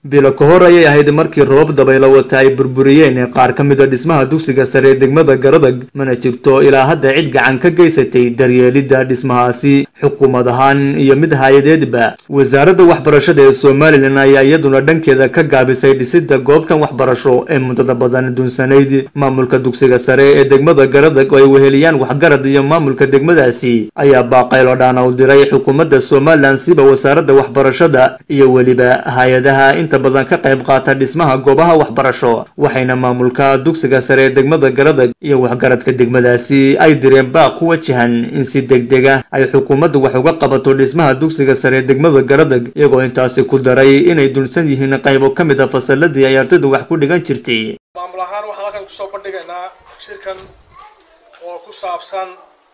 bilo ka hor ayay ahayd markii roobab dabaylo wata ay burburiyeen qaar ka mid a dhismaha dugsiga sare ee degmada garadag mana jirto ilaa hadda cid gacan ka geysatay daryeelidda dhismahaasi xukuumad ahaan iyo mid hay-adeedba wasaaradda waxbarashada ee somalilan ayaa iyaduna dhankeeda ka gaabisay dhisidda goobtan waxbarasho ee muddada badan duunsanayd maamulka dugsiga sare ee degmada garadag oo ay weheliyaan waxgarad iyo maamulka degmadaasi ayaa baaqaylo dhaana u diray xukuumadda somalilan siba wasaaradda waxbarashada iyo weliba hay-adaha inta badan ka qayb qaata dhismaha goobaha waxbarasho waxayna maamulka dugsiga sare ee degmada garadag iyo waxgaradka degmadaasi ay direen baaq ku wajahan in si degdeg ah ay xukuumaddu wax uga qabato dhismaha dugsiga sare ee degmada garadag iyagoo intaasi ku daray inay dulsan yihiin qaybo ka mid a fasaladii ay ardaydu wax ku dhigan jirtay maamul ahaan waxaan halkan kusoo bandhigaynaa shirkan oo ku saabsan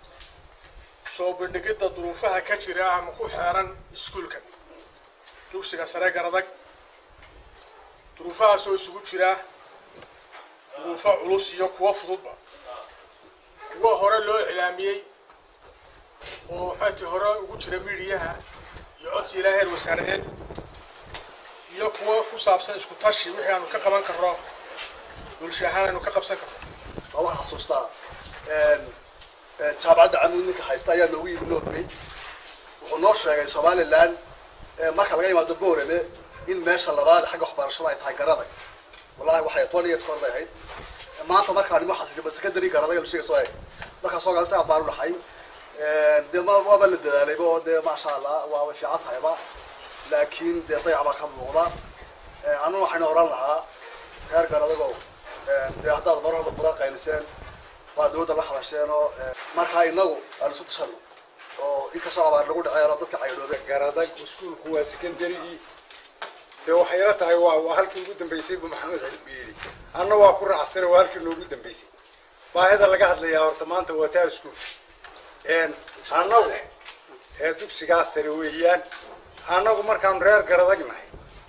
soo bandhigidda duruufaha ka jira ama ku xeeran iskuulkan dugsiga sare garadag duruufahaas oo isugu jira duruufo culus iyo kuwo fududba kuwo hore loo iclaamiyey oo maxayti hore ugu jira midiyaha iyo codsi ilaa heer wasaaradeed iyo kuwo ku saabsan isku tashi wixii aanu ka qaban karno bulsho ahaan aynu ka qabsan karno lama xasuustaa jaamacadda camuud ninka haysta ayaa noogu yimi norway wuxuu noo sheegay somaliland marka laga yimaado boorame in meesha labaad xagga waxbarashada ay tahay garadag wallahi waxay toban years kahor bay ahayd maanta markaan nimo xasiisay secondary garadag la sheegay soo eg markaas oo galta baan u dhaxay dee ma waaba la dadaalayba oo dee maasha allah waaba fiican tahayba laakiin dee dayac baa ka muuqda anuna waxayna oran lahaa reer garadago dee haddaad mar walba badan qayliseen waa dawladda la hadasheen oo markaa inagu aan isu tashano oo inkastoo abaar lagu dhaceeno dadka caydhoobeen garadag iskuulku waa secondarygii dee waxay la tahay waa waa halkii ugu dambeysay bu maxamed xilbi yidhi anna waa ku raacsana waa halkii noogu dambeysay baahida laga hadlayaa horta maanta waa taa iskuul annagu ee dugsigaas sare weeyaan annagu markaanu reer garadag nahay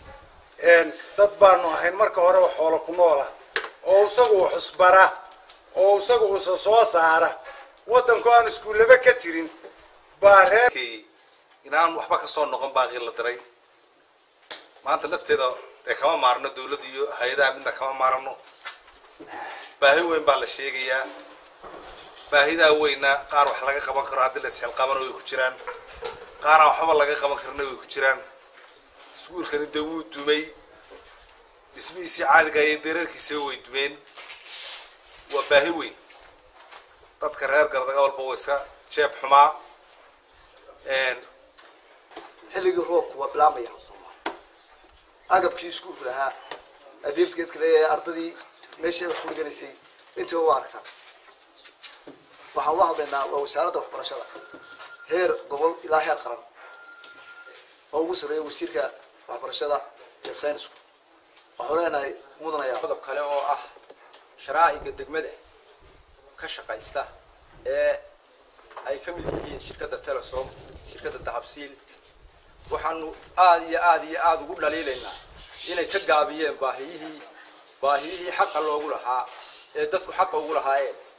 dad baanu ahayn marka horeba xoolo ku noola oo isagu xusbara oo isagu usa soo saara waddanku aan iskuullaba ka jirin baa reer inaan waxba ka soo noqon baaqii la diray maanta lafteeda dee kama maarno dawladda iyo hay-adaha midna kama maarano baahi weyn baa la sheegayaa baahidaa weyna qaar wax laga qaban karo haddii la isxilqabana way ku jiraan qaaraan waxba laga qaban karna way ku jiraan iskuulkani dee wuu dumay dhismihiisii caadiga iyo dareerkiisaba way dumeen waa baahi weyn dadka reer gardaga walba wa iska jeeb xumaa xilligii roobku waa bilaamaya agabkii iskuulku lahaa adeebtgeedka leeyahay ardadii meeshii wax ku dhiganaysay intiiba waa aragtaa waxaan ula hadlaynaa waa wasaaradda waxbarashada heer gobol ilaa heer qaran oo ugu sareeya wasiirka waxbarashada iyo saynisku waxaan leenahay mudanaya qodob kale oo ah sharaa'iga degmada ka shaqaysta ee ay ka mid yihiin shirkadda telesom shirkadda dahabsiil waxaanu aada iyo aada iyo aada ugu dhaliilaynaa inay ka gaabiyeen baahiyihii baahiyihii xaqa loogu lahaa ee dadku xaqa ugu lahaayeen